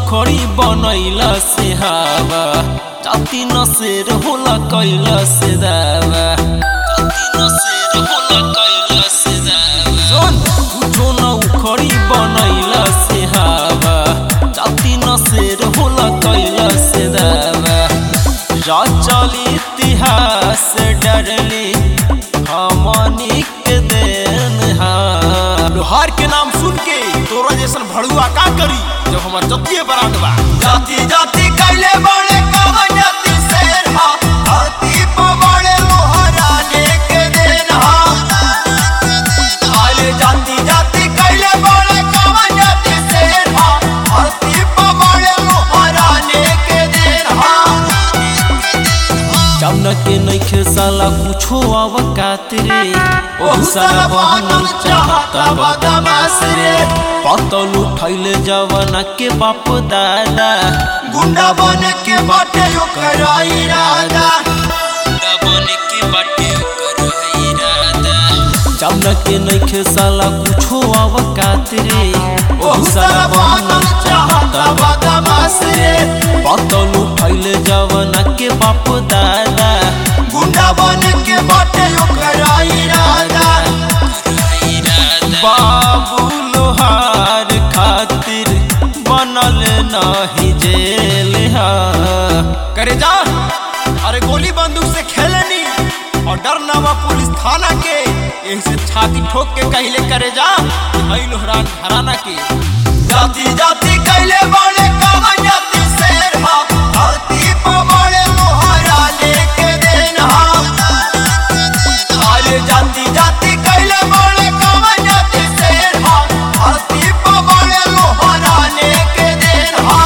उखड़ी बनैला से हवा जाति न शेर होला कैला से दावा जाति न शेर होला कैला से दावा सुन कुछो न उखड़ी बनैला से हवा जाति न शेर होला कैला से दावा रचल इतिहास डरली हमनी के देन हा लोहार के नाम सुन के तोरा जैसन भड़ुआ का करी जब हमार जतिये बरात बा जाति जाति कैले बड़े कवन जाति शेर हा धरती पर बड़े लोहाराने के देन हा आले जाति जाति कैले बड़े कवन जाति शेर हा धरती पर बड़े लोहाराने के देन हा जमना के नइखे साला कुछो आवकात रे ओहु साला बहनल चाहता बदमाश रे पतल उठैले जवाना के बाप दादा गुंडा बन के बाटे ओकर इरादा गुंडा बने के बाटे ओकर है इरादा जमना के नइखे साला कुछो आवकात रे ओहु साला बहनल चाहता बदमाश रे पतल उठैले जवाना के बाप दादा गुंडा बन के बाटे ओकर इरादा बाबू लोहार खातिर बनल नाही जेल हा करे जा अरे गोली बंदूक से खेलनी और डर ना बा पुलिस थाना के यही से छाती ठोक के कहले करे जा हई लोहरान घराना के जाति जाति कैले बड़े कावन जाति शेर हा धरती पर बड़े लोहारा लेके देन हा अरे जाति जाति कैले बड़े कावन जाति शेर हा धरती पर बड़े लोहारा लेके देन हा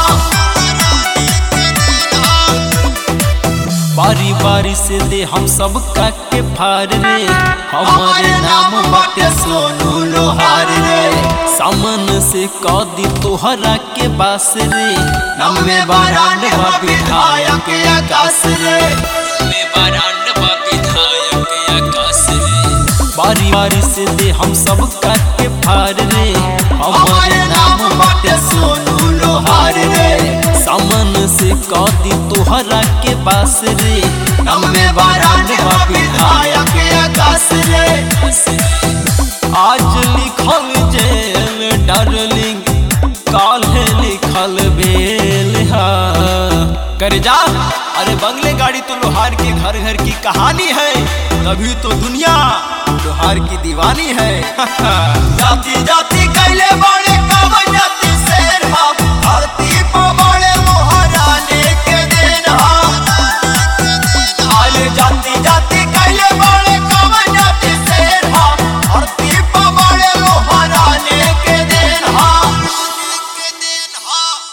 बारी बारी से दे हम सब का के फार रे हमारे नाम बाटे सोनू लोहार रे सामन से कदी तोहरा के बास रे नम में बारांड बा विधायक आकाश रे में बारांड बा विधायक आकाश रे बारी बारी से दे हम सब का के फार रे हमारे नाम बाटे सोनू लोहार रे सामन से कदी तोहरा के बास रे नम में बारांड बा विधायक आकाश रे आज लिखल जेल डार्लिंग काल है लिखल बेल हा कर जा अरे बंगले गाड़ी तो लोहार के घर घर की कहानी है तभी तो दुनिया लोहार की दीवानी है जाति जाति कैले बड़े